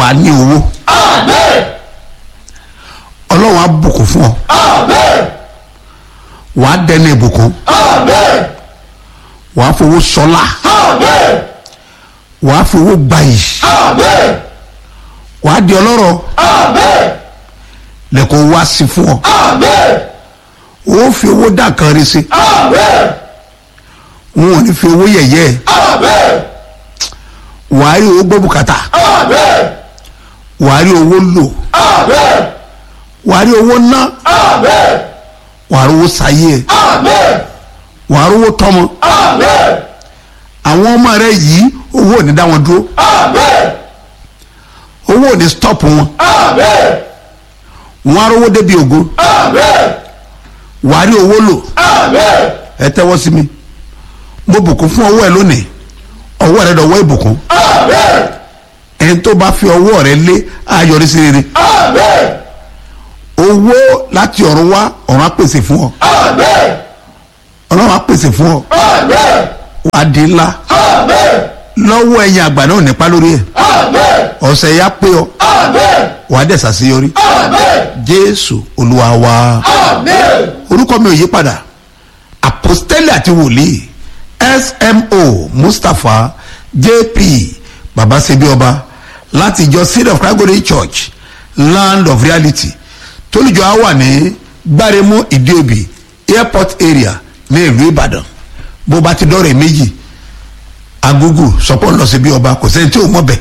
wà á ní owó Amen. ọlọ́run á bùkún fún ọ Amen. wà á dẹnu ìbùkún Amen. wà á fowó sọlá Amen. wà á fowó gbayì Amen. wà á di ọlọ́rọ̀ Amen. lẹ́kọ̀ọ́ wá sí fún ọ Amen. ó fi owó dà kan rí sí Amen. wọn ò ní fi owó yẹ̀yẹ́ Amen. wà á rí owó gbọ́ bùkátà Amen. wà á rí owó lò Amen. wà á rí owó ná Amen. wà á rí owó sáyé ẹ Amen. wà á rí owó tọmọ Amen. àwọn ọmọ rẹ yìí owó ò ní dá wọn dúró Amen. owó ò ní stop wọn Amen. wọn á rí owó débi ògo Amen. wà á rí owó lò Amen. ẹ tẹ́wọ́ sí mi mo bùkún fún ọwọ́ ẹ lónìí ọwọ́ rẹ dọ̀wọ́ ìbùkún Amen. ẹni tó bá fi ọwọ́ rẹ lé ayọ̀rí sí rere Amen. owó láti ọ̀run wá ọ̀run á pèsè fún ọ Amen. ọlọ́run á pèsè fún ọ Amen. wà á di ńlá Amen. lọ́wọ́ ẹ̀yìn àgbà náà nípa lórí ẹ̀ Amen. ọ̀sẹ̀ yá pé ọ Amen. wà á dẹ̀ sàṣeyọrí Amen. jésù olúwa wa Amen. orúkọ mi ò yí padà àpòstẹ́lì àti wòlíì smo mustapha jp babasebi ọba láti ìjọ seed of christ golden church land of reality tólùjọ á wà ní gbáremú ìdíòbí airport area ní ìlú ìbàdàn bó bá ti dọ́rẹ̀ méjì agogo sọpọ́ lọ sí bí ọba kò sẹ́ni tí ò mọ̀ bẹ́ẹ̀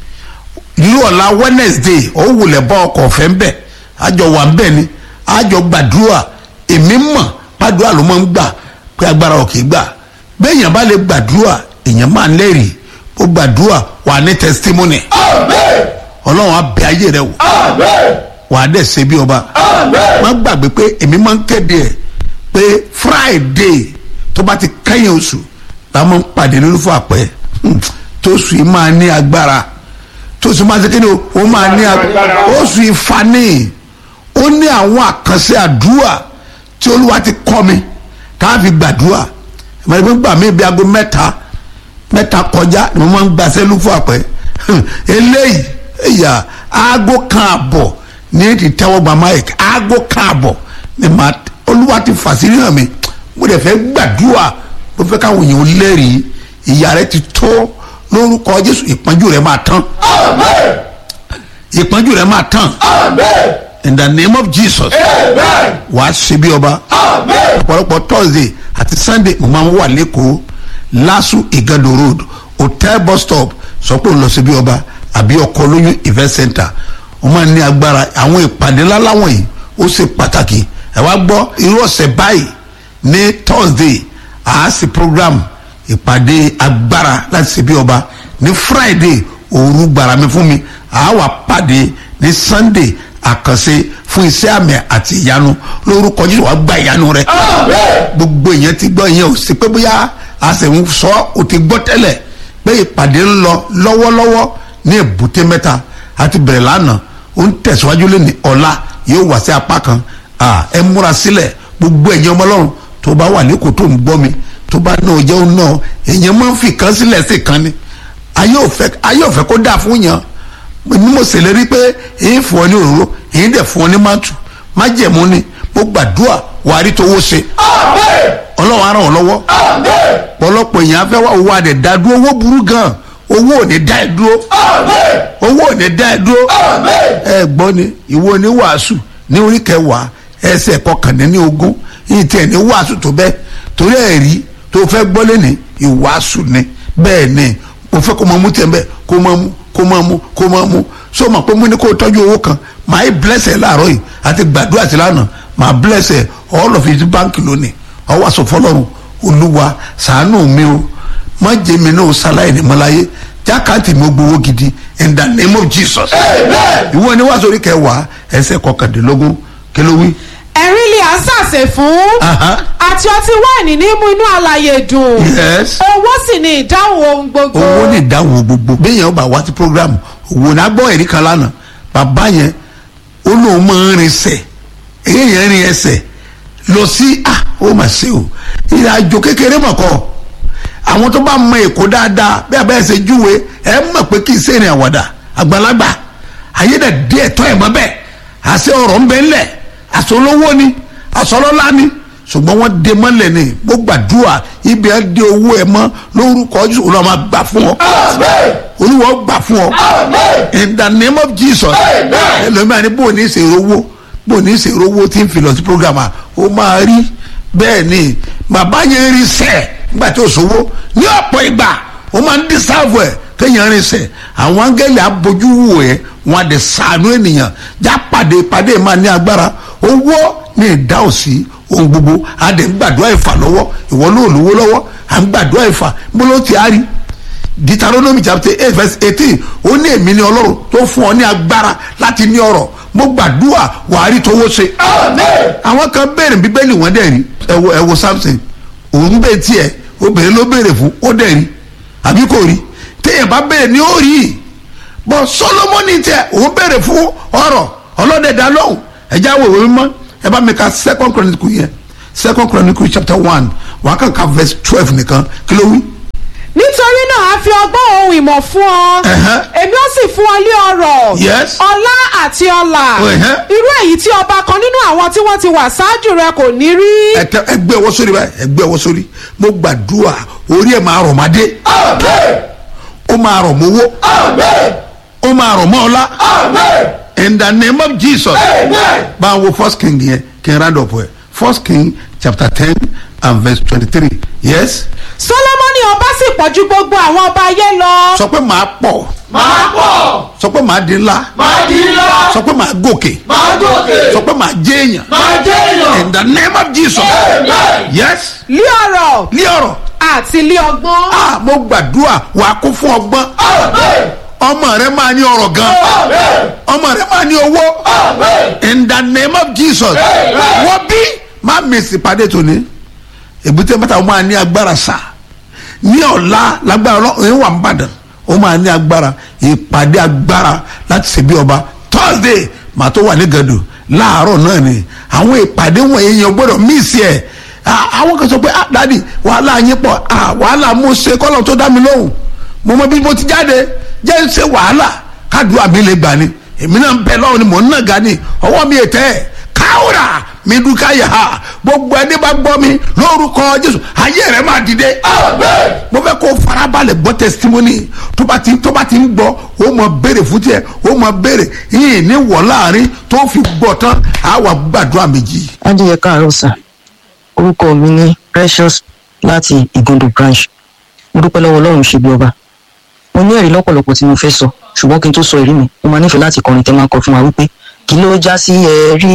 ní ọ̀la wednesday ó wulẹ̀ bọ́ ọkọ̀ ọ̀fẹ́ ńbẹ̀ àjọ wà ńbẹ̀ ni àjọ gbàdúrà èmi mọ̀ gbàdúrà ló máa ń gbà pé agbára ò kì í gbà bẹ́ẹ̀yàn bá lè gbàdúrà èèyàn máa ń lẹ́rìí ó gbàdúrà wà ní testimony Amen. ọlọ́run á bẹ ayé rẹ wò Amen. wà á dẹ̀ ṣe bí ọba Amen. má gbàgbé pé èmi máa ń kéde ẹ̀ pé friday tó bá ti kẹ́yìn oṣù la máa ń pàdé nínú fún àpẹ́ tóṣù yìí máa ní agbára tóṣù máa ṣe kí ni o ó máa ní agbára oṣù ìfani ó ní àwọn àkànṣe àdúrà tí olúwa ti kọ́ mi tá a fi gbàdúrà ìmọ̀ ìgbẹ́ gbà mí bí aago mẹ́ta mẹ́ta kọjá ni mo máa ń gba sẹ́lú fún àpẹ́ eléyìí ẹ̀yà aago kan àbọ̀ ní ti tẹ́wọ́ gba mike aago kan àbọ̀ ni màá olúwa ti fàṣírí hàn mi mo dẹ̀ fẹ́ gbàdúrà mo fẹ́ káwọn èèyàn lẹ́rìí ìyá rẹ ti tó lórúkọ jésù ìpọ́njú rẹ máa tán Amen. ìpọ́njú rẹ máa tán Amen. in the name of jesus Amen. wàá ṣe bí ọba Amen. ọ̀pọ̀lọpọ̀ thursday àti sunday mo máa ń wà lẹ́kọ̀ọ́ lasu igando road hotel bus stop sọ pé òun lọ sí bí ọba àbí ọkọ̀ olóyún event center wọ́n máa ń ní agbára àwọn ìpàdé ńlá láwọn yìí ó ṣe pàtàkì ẹ wá gbọ́ irú ọ̀sẹ̀ báyìí ní thursday àásì program ìpàdé agbára láti ṣe bí ọba ní friday òru gbàrà mi fún mi àáwá pàdé ní sunday àkànṣe fún iṣẹ́ àmì àti ìyanu lórúkọ jésù wàá gba ìyanu rẹ Amen. gbogbo èèyàn ti gbọ́ ìyẹn ò sí pé bóyá àṣẹ̀wọ̀n sọ ò ti gbọ́ tẹ́lẹ̀ pé ìpàdé ń lọ lọ́wọ́lọ́wọ́ ní èbúté mẹ́ta àti bẹ̀rẹ̀ lánàá ó ń tẹ̀síwájú lé ní ọ̀la yóò wá sí apá kan Ah, ẹ múra sílẹ̀ gbogbo ẹ̀yin ọmọ ọlọ́run tó bá wà lẹ́kọ̀ọ́ tó ń gbọ́ mi tó bá náà jẹ́ òun náà èèyàn máa ń fi kan sílẹ̀ sí kan ni ayé ò fẹ́ ayé ò fẹ́ kó dáa fún yàn ni mo ṣèlérí pé èyí fún ọ ní òróró èyí dẹ̀ fún ọ ní mátù májẹ̀mú ni mo gbàdúrà wàá rí tówó ṣe Amen. ọlọ́run á ràn ọ́ lọ́wọ́ Amen. pọ̀lọpọ̀ èèyàn á fẹ́ wá owó adẹ̀ dá dúró owó burú gan owó ò ní dá ẹ dúró Amen. owó ò ní dá ẹ dúró Amen. ẹ gbọ́ ni ìwọ ní wàásù ní orí kẹwàá ẹsẹ̀ kọkànlélní ogún yìí tiẹ̀ ní wàásù tó bẹ́ẹ̀ torí ẹ̀rí tó fẹ́ gbọ́ lẹ́ni ìwàásù ni bẹ́ẹ̀ ni mo fẹ́ kó máa mú tiẹ̀ bẹ́ẹ̀ kó máa mú kó máa mú kó máa mú so mà pé mo ní kó tọ́jú owó kan màá yí blẹ́sẹ̀ láàárọ̀ yìí àti gbàdúrà sí lánàá màá blẹ́sẹ̀ all of it báńkì lónìí ọwọ́ àṣọ fọlọ́run olúwa ṣàánú mi o má jẹ́ mi náà ṣaláì ní mọ́láyé jákàtì mi ó gbowó gidi in the name of jesus Amen. ìwọ ni wàá sórí kẹwàá ẹsẹ kọkàndínlógún kí ló wí. ẹ̀rín lè à ń sàṣẹ fún Aha. àti ọtí wáìnì ní mú inú àlàyé dùn yes. owó sì ni ìdáhùn ohun gbogbo owó ní ìdáhùn gbogbo béèyàn bá wá sí programu òwò náà gbọ́ ẹ̀rí kan lánàá bàbá yẹn ó lóun máa ń rinṣẹ̀ èyí rin ẹsẹ̀ lọ sí ah ó mà ṣe o ìrìn àjò kékeré mọ̀ kọ́ àwọn tó bá mọ èkó dáadáa bí abẹ́ ẹsẹ̀ júwe ẹ mọ̀ pé kì í ṣe ìrìn àwàdà àgbàlagbà ayé dẹ̀ dé ẹ̀tọ́ ẹ̀ mọ́ bẹ́ẹ̀ àṣẹ ọ̀rọ̀ ń bẹ ńlẹ̀ àṣẹ olówó ni àṣẹ ọlọ́lá ni ṣùgbọ́n wọ́n dé mọ́lẹ̀ ni mo gbàdúrà ibi ẹ̀ dé owó ẹ̀ mọ́ lórúkọ Jésù olúwa máa gbà fún ọ Amen. olúwa ó gbà fún ọ Amen. in the name of Jesus Amen. ẹlòmíràn ní bò ní ìṣèrò owó bò ní ìṣèrò owó tí ń fi lọ sí program à ó máa rí bẹ́ẹ̀ ni bàbá yẹn rí sẹ́ẹ̀ nígbà tí ó sọ́wọ́ ní ọ̀pọ̀ ìgbà ó máa ń dísáàbù ẹ̀ kéèyàn rí sẹ́ẹ̀ àwọn áńgẹ́lì abojú wò ẹ́ wọn á dẹ̀ sànú ènìyàn já pàdé pàdé máa ní agbára owó ní ìdáhùn sí ohun gbogbo á dẹ̀ ń gbàdúrà ìfà lọ́wọ́ ìwọ ló lówó lọ́wọ́ à ń gbàdúrà ìfà bó ló ti á rí deuteronomy chapter eight verse eighteen ó ní èmi ni ọlọ́run tó fún ọ ní agbára láti ní ọrọ̀ mo gbàdúrà wàá rí tówó ṣe. Amen. àwọn kan béèrè bíbélì wọn dẹ̀ rí ẹ wo ẹ wo samson òun bẹ́ẹ̀ tiẹ̀ obìnrin ló béèrè fún ó dẹ̀ rí àbí kò rí téèyàn bá béèrè ní ó rí bọ́ solomoni tiẹ̀ òun béèrè fún ọrọ̀ ọlọ́dẹ dá lóhùn ẹ̀jẹ̀ àwọn ìwé mímọ́ ẹ bá mi ka second chronicle yẹn second chronicle chapter one wàá kàn ka verse twelve nìkan kí ló wí nítorí náà a fi ọgbọ́n ohun ìmọ̀ fún ọ Ẹ̀hẹ́. èmi ó sì fún ọ lé ọrọ̀ Yes. ọlá àti ọlà Ẹ̀hẹ́. irú èyí tí ọba kan nínú àwọn tí wọ́n ti wà ṣáájú rẹ kò ní rí ẹtẹ ẹgbẹ ọwọ́ sórí báyìí ẹgbẹ ọwọ́ sórí mo gbàdúrà orí ẹ máa rọ̀ mádé Amen. ó máa rọ̀ mọ́wó Amen. ó máa rọ̀ mọ́ ọlá Amen. in the name of Jesus Amen. bá a wo first king yẹn kí n round up ẹ first king chapter ten and verse twenty-three yes solomoni ọba sì pọ̀ ju gbogbo àwọn ọba ayé lọ sọ pé màá pọ̀ Máa pọ̀. sọ pé màá di ńlá Máa di ńlá. sọ pé màá gòkè Máa gòkè. sọ pé màá jẹ́ èèyàn Máa jẹ́ èèyàn. in the name of Jesus Amen. yes lé ọrọ̀ ní ọ̀rọ̀ àti lé ọgbọ́n ah mo gbàdúrà wàá kún fún ọgbọ́n Amen. ọmọ rẹ máa ní ọrọ̀ gan Amen. ọmọ rẹ máa ní owó. Amen. in the name of jesus Amen. wọ́n bí má mèsì pàdé tòní èbúté mẹ́ta wọ́n máa ní agbára sá ní ọ̀la lágbára ọlọ́run wà ń bàdàn ó máa ní agbára ìpàdé agbára láti ṣe bí ọba thursday màá tó wà ní gàdù láàárọ̀ náà ni àwọn ìpàdé wọ̀nyí yẹn gbọ́dọ̀ míìsì ẹ̀ Ah, àwọn kan sọ pé ah dadi wàhálà yín pọ̀ ah wàhálà mo ṣe kọ́lọ̀ tó dá mi lóhùn mo mọ bí mo ti jáde jẹ́ ń ṣe wàhálà kádùá mi lè gbà ni èmi náà ń bẹ lọ́wọ́ ni mò ń nàga ni ọwọ́ mi ètẹ́ ẹ̀ káwùrà mi dúkà yà á gbogbo ẹni bá gbọ́ mi lórúkọ jésù ayé rẹ̀ máa dìde Amen. mo fẹ́ kó farabalẹ̀ gbọ́ testimony tó bá ti tó bá ti ń gbọ́ ó mọ béèrè fún tiẹ̀ ó mọ béèrè yìí ní wọ̀ láàrin tó fi gbọ́ tán á wà gbàdúrà méjì. adìyẹ káàárọ̀ sà orúkọ mi ní precious láti ìgúndò branch mo dúpẹ́ lọ́wọ́ ọlọ́run ṣe bí ọba mo ní ẹ̀rí lọ́pọ̀lọpọ̀ tí mo fẹ́ sọ ṣùgbọ́n kí n tó sọ ẹ̀rí mi mo máa nífẹ̀ẹ́ láti kọrin tẹ́ máa kọ fún wa wípé kí ló já sí ẹ̀rí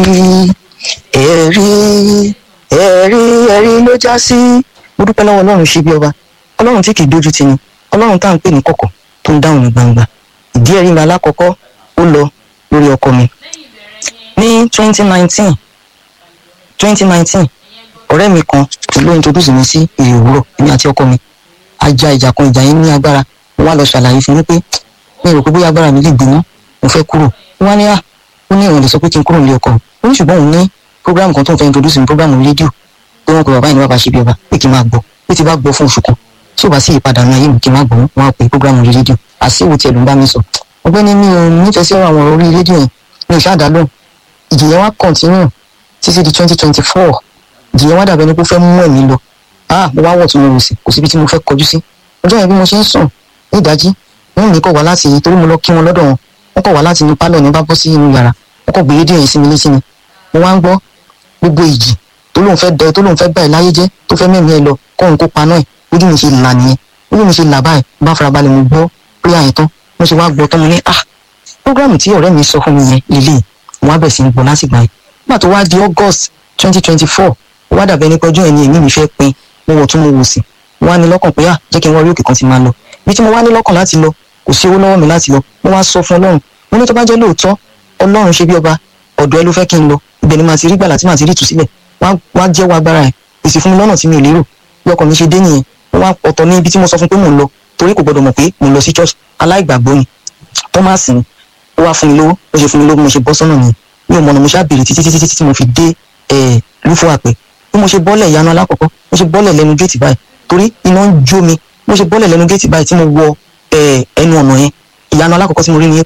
ẹ̀rí ẹ̀rí ẹ̀rí ló já sí mo dúpẹ́ lọ́wọ́ ọlọ́run ṣe bí ọba ọlọ́run tí kì í dójú tì ní ọlọ́run tá à ń pè ní kọ̀kọ̀ tó ń dáhùn ní gbangba ìdí ẹ̀rí mi alákọ̀ọ́kọ́ ó lọ lórí ọkọ mi ní twenty nineteen twenty nineteen ọ̀rẹ́ mi kan ló introduce mi sí èrè òwúrọ̀ èmi àti ọkọ mi ajá ìjà kan ìjà yẹn ní agbára mo wá lọ ṣàlàyé fún mi pé mi rò pé bóyá agbára mi lè gbéná mo fẹ́ kúrò ó wá ní à ó ní ìwọ̀n lè sọ pé kí n kúrò nílé ọkọ mi ó ní ṣùgbọ́n òun ní program kan tó ń fẹ́ introduce mi program rédíò pé wọ́n pe bàbá yìí ní bàbá ṣe bí ọba pé kí n máa gbọ́ pé tí bá gbọ́ fún oṣù kan tí ò bá sí ìpadà ní ayé mi kí n máa gbọ́ wọn á pe program orí rédíò àṣìwò tiẹ̀ ló ń bá mi sọ ọgbẹ́ni mi ò nífẹ̀ẹ́ sí ọ̀rọ̀ àwọn ọ̀rọ̀ orí rédíò yẹn mi ò ṣáà dá lóhùn ìjìyẹn wá continue títí di twenty twenty four ìjìyẹn wá dàbẹ̀ ni pé ó fẹ́ mú ẹ̀mí lọ ah mo wá wọ̀ tí mo wò sí kò síbi tí mo fẹ́ kọjú sí ọjọ́ yẹn bí mo ṣe ń sùn ní ìdájí wọ́n mi kọ̀ wá láti torí mo lọ kí wọn lọ́dọ̀ wọn wọ́n kọ̀ wá láti inú pálọ̀ ní bá bọ́ sí inú yàrá wọ́n kọ̀ gbé rédíò yẹn sí mi létí ni mo wá ń gbọ́ gbogbo ìjì tó lóun fẹ́ dẹ tó lóun fẹ́ bá ẹ̀ láyé jẹ́ tó fẹ́ mẹ́mí ẹ lọ kóun kó paná ẹ̀ ojú mi ṣe là nìyẹn ojú mi ṣe là báyìí bá farabalẹ̀ mo gbọ́ pé àyẹ̀tán mo ṣe wá gbọ́ tán mo ní ah program tí ọ̀rẹ́ mi sọ fún mi yẹn lélẹ̀ mo wá bẹ̀ sí ní gbọ́ lásìgbà yẹn nígbà tó wá di august twenty twenty four ó wá dàbẹ́ nípa ọjọ́ yẹn ni èmi mi fẹ́ pin mo wọ̀ tún mo wò sí mo wá ní lọ́kàn pé à jẹ́ kí n wá orí òkè kan ti máa lọ ibi tí mo wá ní lọ́kàn láti lọ kò sí owó lọ́wọ́ mi láti lọ mo wá sọ fún ọlọ́run mo ní tó bá jẹ́ lóòótọ́ ọlọ́run ṣe bí ọba ọ̀dọ̀ ẹ ló fẹ́ kí n lọ ibẹ̀ ni màá ti rí gbàlà tí màá ti rí ìtúsílẹ̀ wá wá jẹ́wọ́ agbára ẹ̀ pèsè fún mi lọ́nà tí mi ò lérò bí ọkàn mi ṣe dé nìyẹn mo wá ọ̀tọ̀ ní ibi tí mo sọ fún pé mò ń lọ torí kò gbọdọ̀ mọ̀ pé mò ń lọ sí church aláìgbàgbọ́ ni thomas ni ó wá fún mi lówó ó ṣe fún mi lówó mo ṣe bọ́ sọ́nà nìyẹn mi ò mọ̀nà mo ṣáà béèrè títí títí tí mo fi dé ẹ̀ lúfọ àpẹ bí mo ṣe bọ́lẹ̀ ìyanu alákọ̀ọ́kọ́ mo ṣe bọ́lẹ̀ lẹ́nu géètì báyìí torí iná ń jó mi mo ṣe bọ́lẹ̀ lẹ́nu géètì báyìí tí mo wọ ẹ̀ ẹnu ọ̀nà yẹn ìyanu alákọ̀ọ́kọ́ tí mo rí ni pé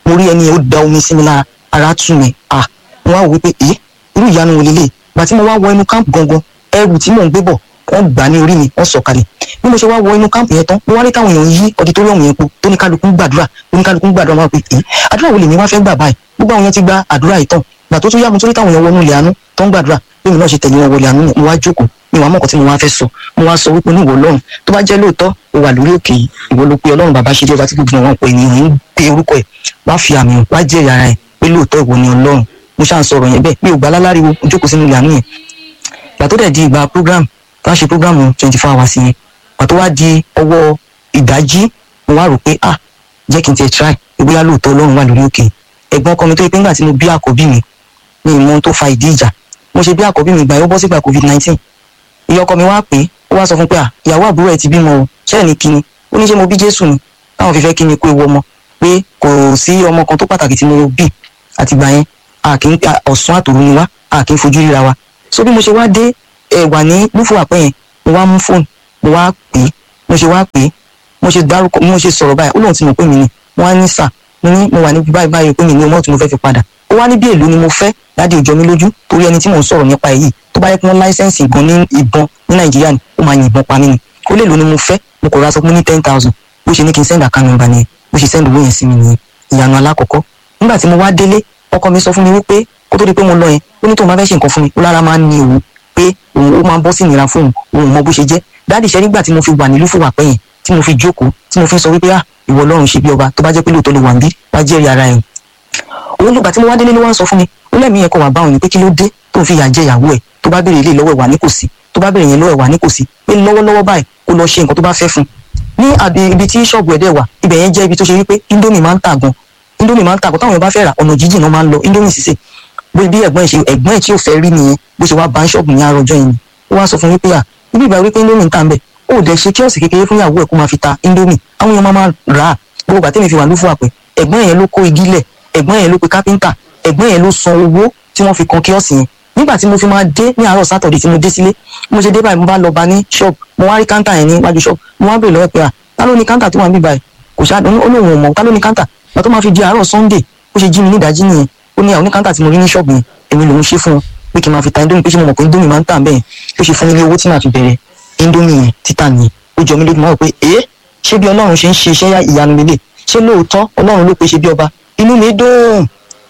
mo rí ẹni ó da omi sí mi lára ara tù mí à mo wá wò wípé ẹ irú ìyanu wo lélẹ̀ gbà tí mo wá wọ inú káàmpù gangan ẹrù tí mò ń gbé bọ̀ wọ́n gbà ní orí mi wọ́n sọ̀kalẹ̀ bí mo ṣe wá wọ inú káàmpù yẹn tán mo wá rí táwọn èèyàn yí ọdítọ́rìọ̀mù yẹn po tó ní kálukú ń gbàdúrà tó ní kálukú ń gbàdúrà wọn pé ẹ àdúrà wo lèmi wá fẹ́ gbà báyìí gbogbo àwọn yẹn ti gba àdúrà yìí tán gbà tó tún yá mo tó rí táwọn èèyàn wọnú ilẹ̀ àánú tó ń gbàdúrà bí mi náà ṣe tẹ̀lé wọn wọlé àánú mo wá jókòó mi wàá mọ̀kàn tí mo wá fẹ́ sọ mo wá sọ wípé níwọ̀ ọlọ́run tó bá jẹ́ lóòótọ́ o wà lórí òkè yìí ìwọ ló pe ọlọ́run bàbá ṣe dé ọba tí gbogbo wọn pè ní òun pe orúkọ ẹ̀ wá fi àmì wá jẹ́rìí ara ẹ̀ pé lóòótọ́ ìwọ ni ọlọ́run mo ṣáà ń sọ̀rọ̀ yẹn bẹ́ẹ̀ mi ò gbà láláriwo mo jókòó sínú ilẹ̀ àánú yẹn gbà tó dẹ̀ di ìgbà program tá a ṣe program twenty four hours yẹn gbà tó wá di ọwọ́ ìdájí mo wá rò pé ah jẹ́ kí n tiẹ̀ try ìgbéyà lóòótọ́ ọlọ́run wà lórí òkè ẹ̀gbọ́n ọkọ mi tó yẹ pé ńgbà tí mo bí àkọ́bí mi mi ì mọ ohun tó fa ìdí ìjà mo ṣe bí àkọ́bí mi gbà yóò bọ́ sígbà covid nineteen ìyá ọkọ mi wá pé ó wá sọ fún pé à ìyàwó àbúrò ẹ̀ ti bímọ o ṣẹ́ẹ̀ ní kíni ó ní ṣé mo bí jésù ni táwọn fi fẹ́ kí ni kó ewu ọmọ pé kò sí ọmọ kan tó pàtàkì tí mo bí àtìgbà yẹn a kì í ọ̀sán àtòru ni wá a kì í fojú ríra wa so bí mo ṣe wá dé ẹ wà ní lúfò àpẹ yẹn mo wá mú fóònù mo wá pè é mo ṣe wá pè é mo ṣe dárúkọ mo ṣe sọ̀rọ̀ báyìí ó lóun ti mọ̀ pé mi ni wọ́n á ní sà mo ní mo wà níbi báyìí báyìí pé mi ní ọmọ tí mo fẹ́ fi padà ó wá ní bí èlò ni mo fẹ́ láti ìjọ mi lójú torí ẹni tí mò ń sọ̀rọ̀ nípa èyí tó bá yẹ kí wọ́n láísẹ̀nsì ìbọn ní ìbọn ní nàìjíríà ni ó máa yìnbọn pa mí ni ó lè lò ni mo fẹ́ mo kò ra sọ pé ní ten thousand bó ṣe ní kí n send account number nìyẹn bó ṣe send owó yẹn sí mi nìyẹn ìyanu alákọ̀ọ́kọ́ nígbà tí mo wá délé ọkọ mi sọ fún mi wípé kó tó di pé mo lọ yẹn ó ní tóun bá fẹ́ ṣe nǹkan fún mi ó lára máa ń ní òun pé òun ó máa bọ́ sí ìnira fún òun òun mọ bó ṣe jẹ́ dáàdì ṣe nígbà tí mo fi wà nílùú fún wàpẹ́ yẹn tí mo fi jókòó tí mo fi sọ wípé ah ìwọ ọlọ́run ṣe bí ọba tó bá jẹ́ pé lóòótọ́ ló wà ń bí wá jẹ́rìí ara ẹ̀ òun lùgbà tí mo wá délé ló wá ń sọ fún mi ó lẹ́mìí yẹn kọ́ wà báwọn ni pé kí ló dé tó ń fi ìyà jẹ ìyàwó ẹ̀ tó bá béèrè ilé lọ́wọ́ ẹ̀ wà ní kò sí tó bá béèrè yẹn lọ́wọ́ ẹ̀ wà ní kò sí pé lọ́wọ́lọ́wọ́ báyìí kó lọ ṣe nǹkan tó bá fẹ́ fún un ní àbí ibi tí ṣọ́ọ̀bù ẹ̀ dẹ̀ wà ibẹ̀ yẹn jẹ́ ibi tó ṣe wípé indomie máa ń tà gan indomie máa ń tà gan táwọn èèyàn bá fẹ́ rà ọ̀nà jíjìn náà máa ń lọ indomie sísè bó bí ẹ̀gbọ́n ẹ̀ ṣe ẹ̀gbọ́n ẹ̀ tí ò fẹ́ rí nìyẹn bó ṣe wá bá ń ṣọ́ọ̀bù ní àròjọ yẹn ni ó wá sọ fún wípé à ibi ìgbà wípé indomie ń tà ń bẹ̀ ó dẹ̀ ṣe kíọ̀sì kékeré fún ìyàwó ẹ̀ kó máa fi ta indomie àwọn èèyàn máa máa rà á gbogbo gbà tẹ́mi fi wà lófù àpẹ ẹ̀gbọ́n yẹn ló kó igi lẹ̀ ẹ̀gbọ́n yẹn ló pe kápẹ́ńtà ẹ̀gbọ́n yẹn ló san owó tí wọ́n fi kan kíọ̀sì yẹn nígbà tí mo fi máa dé ní àárọ̀ sátọ̀dẹ̀ tí mo dé sílé mo ṣe dé báyìí mo bá lọ bá ní ṣọ́ọ̀bù mo wá rí káńtà yẹn níwájú ṣọ́ọ̀bù mo wá bèèrè lọ́wọ́ pé à ta ló ní káńtà tó wà níbí báyìí kò ṣáà ó lóun ò mọ̀ ta ló ní káńtà gbà tó máa fi di àárọ̀ sunday ó ṣe jí mi ní ìdájí nìyẹn ó ní àwọn oníkáńtà tí mo rí ní ṣọ́ọ̀bù yẹn èmi lòún ṣe fún un pé kí n máa fi ta indomie pé ṣé mo mọ̀ pé indomie máa ń tà bẹ́ẹ̀ ó ṣe fún mi ní owó tí màá fi bẹ̀rẹ̀ indomie yẹn títà nìyẹn ó jọ mí lójú mọ́ pé ẹ́ ṣé bí ọlọ́run ṣe ń ṣe iṣẹ́ ìyanu lélẹ̀ ṣé lóòótọ́ ọlọ́run ló pe ṣe bí ọba inú mi dùn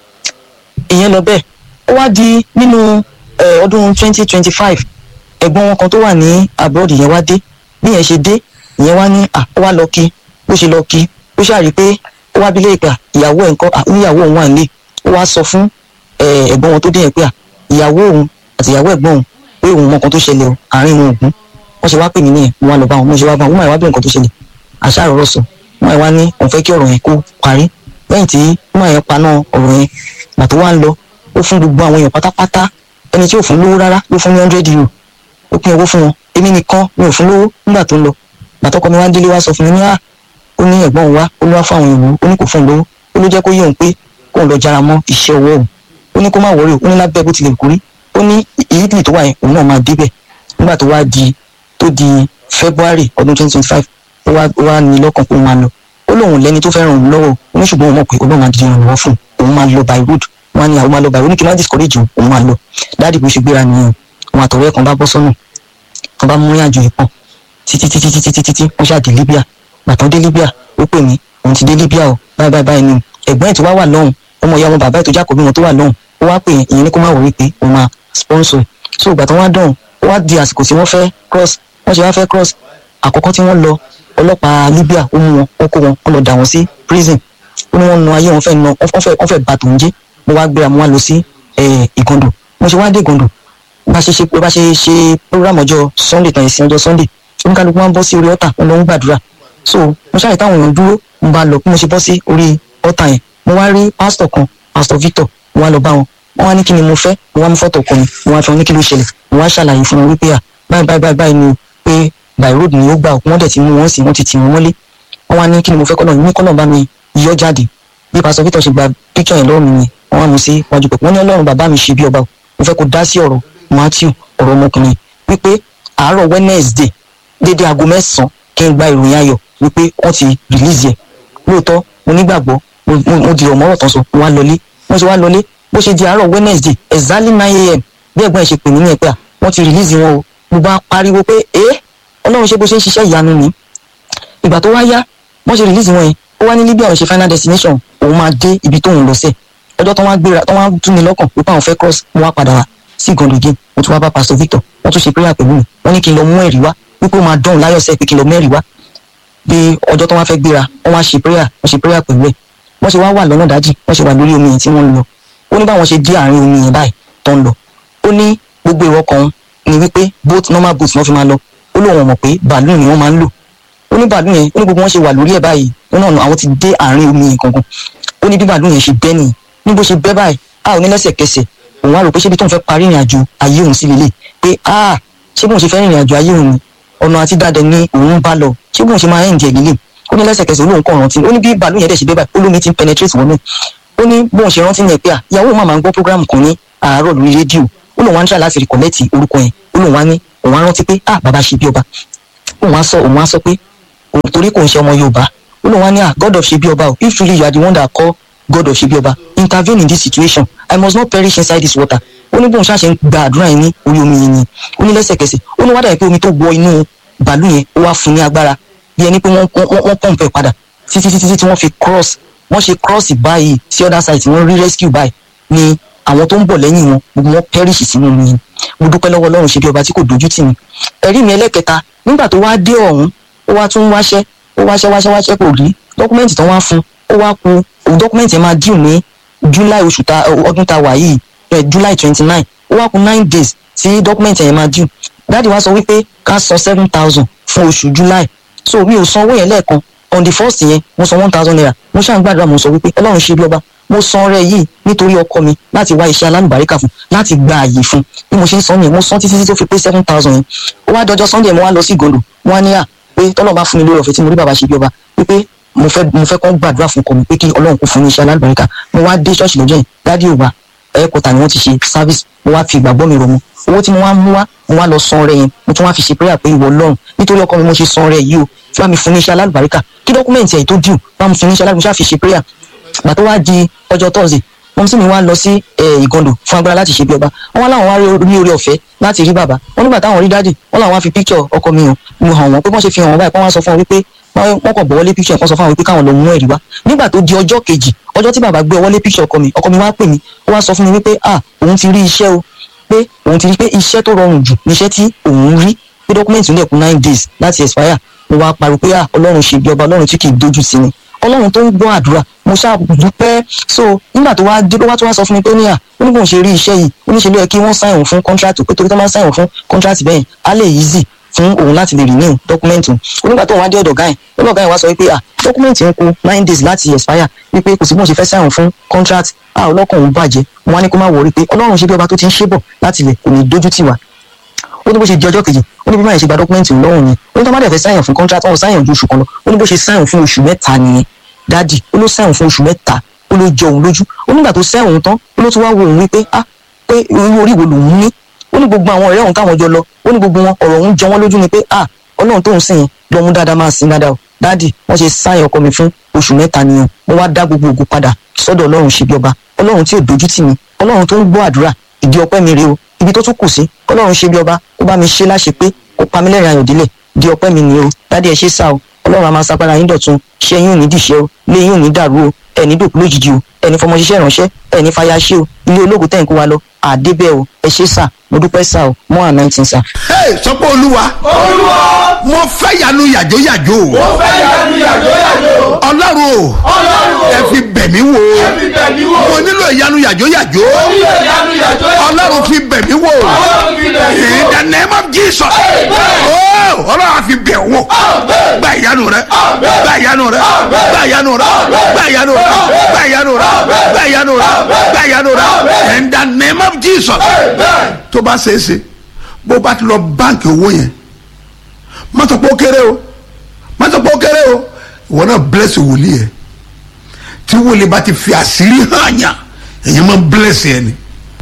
ìyẹn lọ bẹ́ẹ̀ ó wá di nínú ọdún twenty twenty five ẹ̀gbọ́n wọn kan tó wà ní abroad yẹn wá dé bí yẹn ṣe dé ìyẹn wá ní à ó wá lọ kí bó ṣe lọ kí ó ṣàrí pé ó wá bílé ìpà ìyàwó ẹ̀ ńkọ́ oníyàwó òun wà nílé ó wá sọ fún ẹ̀gbọ́n wọn tó dé yẹn pé à ìyàwó òun àti ìyàwó ẹ̀gbọ́n òun pé òun mọ nǹkan tó ṣẹlẹ̀ o àárín wọn ògún wọ́n ṣe wá pè mí nìyẹn mo wá lọ bá wọn mo ṣe wá bá wọn wọ́n máa wá bí nǹkan tó ṣẹlẹ̀ àṣà àrọ̀rọ̀ sọ wọ́n máa wá ní òun fẹ́ kí ọ̀rọ̀ yẹn kó parí lẹ́yìn tí wọ́n máa yẹn paná ọ̀rọ̀ yẹn gbà tó wá ń lọ ó fún gbogbo àwọn èèyàn pátápátá ẹni tí ò fún lówó rárá ló fún ní hundred euro ó pín owó fún wọn èmi nìkan mi ò fún lówó nígbà tó ń lọ gbàtọ́kọ mi wá délé wá sọ fún mi ní à ó ní ẹ̀gbọ́n òun wá ó ní wá fún àwọn èèyàn ó ní kò fún un lówó ó ló jẹ́ kó yé òun pé kóun lọ jára mọ́ iṣẹ́ ọwọ́ òun ó ní kó má wọrí ó ní lábẹ́ bó tilẹ̀ kórí ó ní ìyídìí tó wà yẹn òun náà máa débẹ̀ nígbà tó wá di tó di february ọdún twenty twenty five ó wá ó wá ní lọ́kàn pé òun máa lọ ó lóun lẹ́ni tó fẹ́ràn òun lọ́wọ́ ó ní ṣùgbọ́n òun mọ̀ pé olóun máa di ìrànlọ́wọ́ fún òun máa lọ by road wọn á ní àwọn máa lọ by road ní kí n má discourage òun òun máa lọ dáàdì bó ṣe gbéra nìyẹn òun àtọ̀rẹ́ kan bá bọ́ sọ́nà kan bá mú ní àjò ìpọ́n títí títí títí títí tí wọ́n ṣáà dé libya gbàtàn dé libya ó pè mí òun ti dé libya o báyìí báyìí báyìí ni ẹ̀gbọ́n ẹ̀ tó wá wà lọ́hùn ọmọ ìyá ọmọ bàbá ẹ̀ tó jákòó bí wọn tó wà lọ́hùn ó wá pè ìyẹn ní kó má wọrí pé òun máa sponsor so ìgbà tó wá dọ̀hùn ó wá di àsìkò tí wọ́n fẹ́ cross wọ́n ṣe wá fẹ́ cross àkọ́kọ́ tí wọ́n lọ ọlọ́pàá libya ó mú wọn wọ́n kó wọn wọ́n lọ dà wọ́n sí prison ó ní wọ́n nu ayé wọn fẹ́ na wọ́n fẹ́ wọ́n fẹ́ bà tòun jẹ́ mo wá gbéra mo wá lọ sí ìgàndò mo ṣe wá dé ìgàndò bá ṣe ṣe bá ṣe ṣe program ọjọ́ sunday tàn ìsìn ọjọ́ sunday oníkálukú máa ń bọ́ sí orí ọ̀tà wọn lọ ń gbàdúrà so mo ṣàyẹ̀ táwọn èèyàn dúró mo bá lọ bí mo ṣe bọ́ sí orí ọ̀tà yẹn mo wá rí pásítọ̀ kan pásítọ̀ victor mo wá lọ bá wọn wọn wá ní kí ni mo fẹ́ mo wá mú fọ́tò kan mi mo wá fi wọn ní kí ló ṣẹlẹ̀ mo wá ṣàlàyé fún wọn wípé à báyìí báyìí báyìí báyìí ni o pé by road ni ó gbà wọ́n dẹ̀ ti mú wọn sí wọ́n ti tì wọ́n mọ́lé wọ́n wá ní kí ni mo fẹ́ kọ́nà ní kọ́nà bá mi yọ jáde bí pásítọ̀ victor ṣe gba píkọ̀ yẹn lọ́wọ́ mi ni wọ́n wá mú sí wájú pẹ̀pẹ́ wọ́n ní ọlọ́run bàbá mi ṣe bí ọba mo fẹ́ kó dá sí ọ̀rọ̀ matthew ọ̀rọ̀ ọmọkùnrin wípé àárọ̀ wednesday dédé aago mẹ́sàn-án kí n gba ìròyìn ayọ̀ wípé wọ́n ti release ẹ̀ lóòótọ́ mo nígbàgbọ́ mo mo- mo dìrọ̀ mọ́rọ̀ tán sọ mo wá lọlé mo ṣe wá lọlé bó ṣe di àárọ̀ wednesday exactly nine a.m. bí ẹ̀gbọ́n ẹ̀ ṣe pè mí ní ẹ̀pẹ́ à wọ́n ti release wọn o mo bá pariwo pé ẹ́ ọlọ́run ṣé bó ṣe ń ṣiṣẹ́ ìyanu ni ìgbà tó wá yá wọ́n ṣe release wọn yẹn ó wá ní libya òun ṣe final destination òun máa dé ibi tóun lọ sẹ́ẹ̀ ọjọ́ tó wá gbéra tó wá tún mi lọ́kàn wípé àwọn fẹ́ cross mo wá padà wá sí ìgànnì again mo tún wá bá pastor victor wọ́n tún ṣe prayer pẹ̀lú mi wọ́n ní kí n lọ mú ẹ̀rí wá wípé ó máa dán láyọ̀ sẹ́ẹ̀ pé kí n lọ mẹ́rìí wá bí ọjọ́ tó wá fẹ́ gbéra wọ́n wá ṣe prayer wọ́n ṣe prayer pẹ̀lú ẹ̀ wọ́n ṣe wá wà lọ́nà dájì wọ́n ṣe wà lórí omi yẹn tí wọ́n ń lọ ó ní báwọn ṣe dé àárín omi yẹn báyìí tó ń lọ ó ní gbogbo èrò ọkàn ni wípé boat normal boat náà fi máa lọ ó lóun mọ̀ pé bàálù ni wọ́n máa ń lò ó ní bàálù yẹn ó ní gbogbo wọn ṣe wà lórí ẹ̀ báyìí ó náà àwọn ti dé àárín omi yẹn gangan ó ní bí bàálù yẹn ṣe bẹ́ nìyí ní bó ṣe bẹ́ báyìí a ò ní lẹ́sẹ̀kẹsẹ̀ òun á rò pé ṣébi tóun fẹ́ parí ìrìn àjò ayé òun sí lélẹ̀ pé a ṣé bóun ṣe fẹ́ rìnrìn àjò ayé òun ni ọ̀nà àti dáadẹ ní òun bá lọ ṣé bóun ṣe máa ń jẹ lílé ó ní lẹ́sẹ̀kẹsẹ̀ olóhùn kan rántí ó ní bí bàálù yẹn dẹ̀ ṣe bẹ́ báyìí olómi ti ń penetrate wọnú ẹ̀ ó ní bóun ṣe rántí yẹn pé à ìyàwó òun máa ń gbọ́ program kan ní àárọ̀ lórí rédíò ó lóun wá ń try láti recollect orúkọ yẹn ó lóun wá ní òun á rántí pé à bàbá ṣe bí ọba òun á sọ òun á sọ pé òun torí kò ń ṣe ọmọ yorùbá ó lóun wá ní à god of ṣe bí ọba o if truly you are the one that call god of ṣe bí ọba intervene in this situation i must not perish inside this water ó ní bóun ṣáṣe ń gba àdúrà yẹn ní orí omi yẹn ni ó ní lẹ́sẹ̀kẹsẹ̀ ó ní wádà yẹn pé omi tó wọ inú bàálù yẹn ó wá fún ní agbára bí ẹni pé wọ́n wọ́n wọ́n pọ̀npù ẹ̀ padà títí títí tí wọ́n fi cross wọ́n ṣe cross báyìí sí other side tí wọ́n rí rescue báyìí ni àwọn tó ń bọ̀ lẹ́yìn wọn gbogbo wọn perish sínú omi yẹn mo dúpẹ́ lọ́wọ́ ọlọ́run ṣe bí ọba tí kò dojú tì mí ẹ̀rí mi ẹlẹ́kẹta nígbà tó wá dé ọ̀hún ó wá tún wáṣẹ́ ó wáṣẹ́ wáṣẹ́ wáṣẹ́ kò rí dọ́kúmẹ́ǹtì tó wá fún ó wá ku òun dọ́kúmẹ́ǹtì yẹn máa dìú ní july oṣù ta ọdún ta wà yìí eh, july twenty nine ó wá ku nine days tí dọ́kúmẹ́ǹtì yẹn máa dìú dáàdi wá sọ wípé ká san seven thousand fún oṣù july so mi ò san owó yẹn lẹ́ẹ̀kan on the first yẹn mo san one thousand naira mo ṣáà ń gbàdúrà mo sọ wípé ọlọ́run ṣe bí ọba mo san ọrẹ yìí nítorí ọkọ mi láti wá iṣẹ́ alálùbáríkà fún láti gba àyè fún bí mo ṣe ń san yẹn mo san títí tí tó fi pé seven thousand yẹn ó wá dọjọ́ sunday mo wá lọ sí ìgòndò wọn á ní à pé tọ́lọ́ bá fún mi lórí ọ̀fẹ́ tí mo rí bàbá ṣe bí ọba wípé mo fẹ́ mo fẹ́ kọ́ gbàdúrà fún ọkọ mi pé kí ọlọ́run kó fún mi iṣẹ́ alálùbáríkà mo wá dé ṣọ́ọ̀ṣì lọ́jọ́ yẹn dádì òwa ẹ̀ẹ́kọ̀tà ni wọ́n ti ṣe service mo wá fi ìgbàgbọ́ mi rọ̀ mu owó tí mo wá mú wá mo wá lọ san ọrẹ yẹn mo tún wá fi ṣe prayer pé ìwọ ọlọ́run nítorí ọkọ mi mo ṣe san ọrẹ yìí o tí wàá mi fún ní iṣẹ́ alálùbáríkà kí dọ́kúmẹ̀ntì ẹ̀ tó dùn wàá mi fún ní iṣẹ́ alálùbáríkà fi ṣe prayer gbà tó wá di ọjọ́ thursday wọ́n sì mi wá lọ sí ìgàndò fún agbára láti ṣe bí ọba wọ́n wá láwọn wá rí orí ọ̀fẹ́ láti rí bàbá wọ́n nígbà táwọn rí dáàdì wọ́n làwọn wá fi picture ọkọ mi hàn mo hàn wọ́n pé wọ́n ṣe fi hàn wọ́n báyìí pé wọ́n sọ fún wọn wípé wọ́n kàn gbọ́wọ́lé picture kan sọ fún àwọn wípé káwọn lọ mú ẹ̀rí wá nígbà tó di ọjọ́ kejì ọjọ́ tí bàbá gbé ọwọ́lé picture ọkọ mi ọkọ mi wá pè mí ó wá sọ fún mi wípé ah òun ti rí iṣẹ́ o pé òun ti rí pé iṣẹ́ tó rọrùn jù níṣẹ́ tí òun rí pé dọ́kúmẹ̀ntì ń lẹ̀kún nine days láti expire mo wá pariwo pé ah ọlọ́run ṣe bí ọba ọlọ́run tí kì í dojú sí ni ọlọ́run tó ń gbọ́ àdúrà mo ṣáà dúpẹ́ so nígbà tó wá dé ló wá tó wá sọ fún mi pé ní à ó ní bóun ṣe rí iṣẹ́ yìí ó ní ṣe ló yẹ kí wọ́n sáyẹ̀wò fún contract pé torí tó máa ń sáyẹ̀wò fún contract bẹ́ẹ̀ á lè easy fún òun láti lè renew document òun onígbà tó wá dé ọ̀dọ̀ gáyìn ọ̀dọ̀ gáyìn wá sọ wípé à document ń kù nine days láti expire wípé kò sí bóun ṣe fẹ́ sáyẹ̀wò fún contract à ọlọ́kàn òun bàjẹ́ wọn á ní kó má wọrí pé ọlọ́run ṣe bí ọba tó ti ń ṣe bọ̀ láti lè kò ní dójú tì wá ó ní bó ṣe di ọjọ́ kejì ó ní bí báyìí ṣe gba dọ́kúmẹ́ǹtì lọ́wọ́ yẹn ó ní tó má dẹ̀ fẹ́ sáyẹn fún contract wọn sáyẹn ju oṣù kan lọ ó ní bó ṣe sáyẹn fún oṣù mẹ́ta nìyẹn dádì ó ló sáyẹn fún oṣù mẹ́ta ó ló jọ òun lójú ó nígbà tó sáyẹn òun tán ó ló tún wá wo òun wípé ah pé irú orí wo lòun ní ó ní gbogbo àwọn ọ̀rẹ́ òun táwọn jọ lọ ó ní gbogbo wọn ọ̀rọ̀ òun jọ wọ́n lójú ni pé ah ọlọ́run tóun sìn yẹn lọ́mú dáadáa máa sìn dáadáa o dádì wọ́n ṣe sáyẹn ọkọ mi fún oṣù mẹ́ta nìyẹn mo wá dá gbogbo ògo padà sọ́dọ̀ ọlọ́run ṣe bí ọba ọlọ́run tí ò dojú tì mí ọlọ́run tó ń gbọ́ àdúrà ìdí ọpẹ́ mi rèé o ibi tó tún kù sí kọlọ́run ṣe bí ọba kó bá mi ṣe láṣẹ pé kó pa mí lẹ́rìn ayọ̀dílẹ̀ di ọpẹ́ mi ni o dádì ẹ ṣe sá o ọlọ́run a máa sagbára yín dọ̀tun ṣé yín ò ní dìṣẹ́ o lé yín ò ní dàrú o ẹni dòkú lójijì o ẹni fọmọ ṣiṣẹ́ ìránṣẹ́ ẹni fàyà ṣe o ilé ológun tẹ̀ ń kó wa lọ àdébẹ̀ o ẹ ṣe sá mo dúpẹ́ sá o mọ́ à nineteen sá. Hey, sọ pé olúwa olúwa mo fẹ́ yanu yàjóyàjó mo fẹ́ yanu yàjò yàjò ọlọ́run o ọlọ́run o ẹ fi bẹ̀ mí wò ẹ fi bẹ̀ mí wò mo nílò ìyanu yàjóyàjó nílò yanu yàjò yàjò ọlọ́run fi bẹ̀ mí wò ọlọ́run fi bẹ̀ mí in wò the name of Jesus Amen. oh ọlọ́run á fi bẹ̀ wò Amen. gba ìyanu rẹ Amen. gba ìyanu rẹ Amen. gba ìyanu rẹ Amen. gba ìyanu rẹ Amen. gba ìyanu rẹ Amen. gba ìyanu rẹ Amen. gba ìyanu rẹ Amen. in the name of Jesus Amen. tó bá ṣe é ṣe bó bá ti lọ báǹkì owó yẹn má sọ pé ó kéré o má sọ pé ó kéré o ìwọ náà bless wòlíì ẹ tí wòlíì bá ti fi àṣírí hàn yàn èyí máa ń bless ẹ ni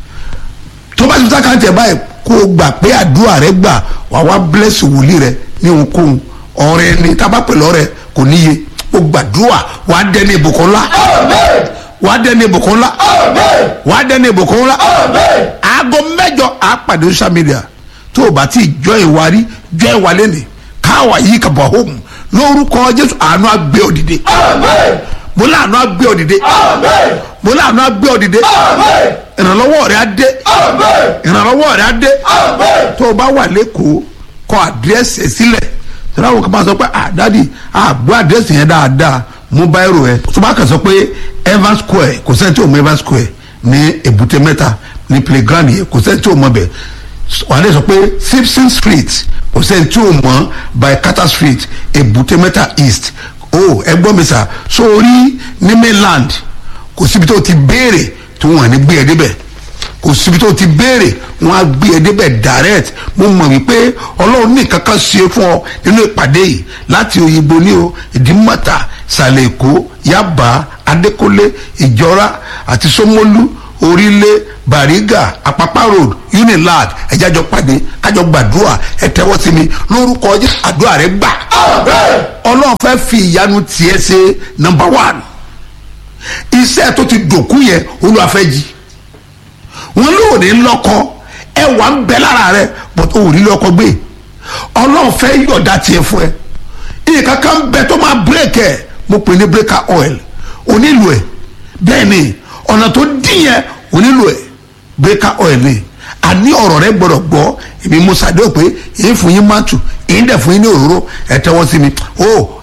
tó bá ti sá káńtì ẹ báyìí kó o gbà pé àdúrà rẹ gbà wà wá bless wòlíì rẹ ní ohunkóhun ọrẹ ni tábà pẹ̀lú ọrẹ kò níye ó gbàdúrà wàá dẹni ìbùkún ńlá Amen. wàá dẹni ìbùkún ńlá Amen. wàá dẹni ìbùkún ńlá Amen. aago mẹ́jọ àpàdé social media tó o bá ti jọ ìwárí jọ ìwálé ni káwa yìí kà bọ̀ home lórúkọ jésù àánú àgbẹ̀ òdìdè Amen. mo láàánú àgbẹ̀ òdìdè Amen. mo láàánú àgbẹ̀ òdìdè Amen. ìrànlọ́wọ́ rẹ̀ á dé Amen. ìrànlọ́wọ́ rẹ̀ á dé Amen. tó o bá wà lẹ́kọ̀ọ́ kọ àdírẹ́sì ẹ̀ sílẹ̀ tọ́lá wo kò máa sọ pé ah dadi àgbọ̀ àdírẹ́sì yẹn dáadáa mú báyìí ẹ̀ tó bá kàn sọ pé evans square kò sẹ́ni tí ò mọ evans square ní èbúté mẹ́ta ní playground yẹn kò sẹ́ni tí ò mọ bẹ̀ wà á lè sọ pé simpson street kò sẹ́ni tí ò mọ by carter street èbúté mẹ́ta east o ẹ gbọ́ mi sà sórí ní mainland kò síbi tó ti béèrè tó wọ́n ní gbé ẹ débẹ̀ kò síbi tó ti béèrè wọn á gbé ẹ débẹ̀ direct mo mọ̀ wípé ọlọ́run ní kankan ṣe fún ọ nínú ìpàdé yìí láti òyìnbó ní o ìdímọ̀tà ìsàlẹ̀ èkó yaba adékọ́lé ìjọra àti sọmọlú orílẹ̀ bàrígà àpápá road unilag ẹ̀jájọ pàdé kájọ gbàdúrà ẹ tẹ́wọ́ sí mi lórúkọ ọjọ́ àdúrà rẹ gbà Amen. ọlọ́run fẹ́ fi ìyanu tiẹ̀ ṣe number one iṣẹ́ tó ti dòkú yẹn olúwàfẹ́ jí wọn lóò ní lọ́kọ ẹwà ń bẹ lára rẹ but o ò ní lọ́kọ gbé ọlọ́run fẹ́ yọ̀dá tiẹ̀ fún ẹ nǹkan kan bẹ tó máa break ẹ mo pè ní breaker oil onílù ẹ bẹ́ẹ̀ ni ọ̀nà tó dín yẹn onílù ẹ breaker oil ni àní ọ̀rọ̀ rẹ gbọ́dọ̀ gbọ́ èmi mo ṣàdéhùn pé èyí fún yín mátù èyí dẹ̀ fún yín ní òróró ẹ tẹ́wọ́ sí mi o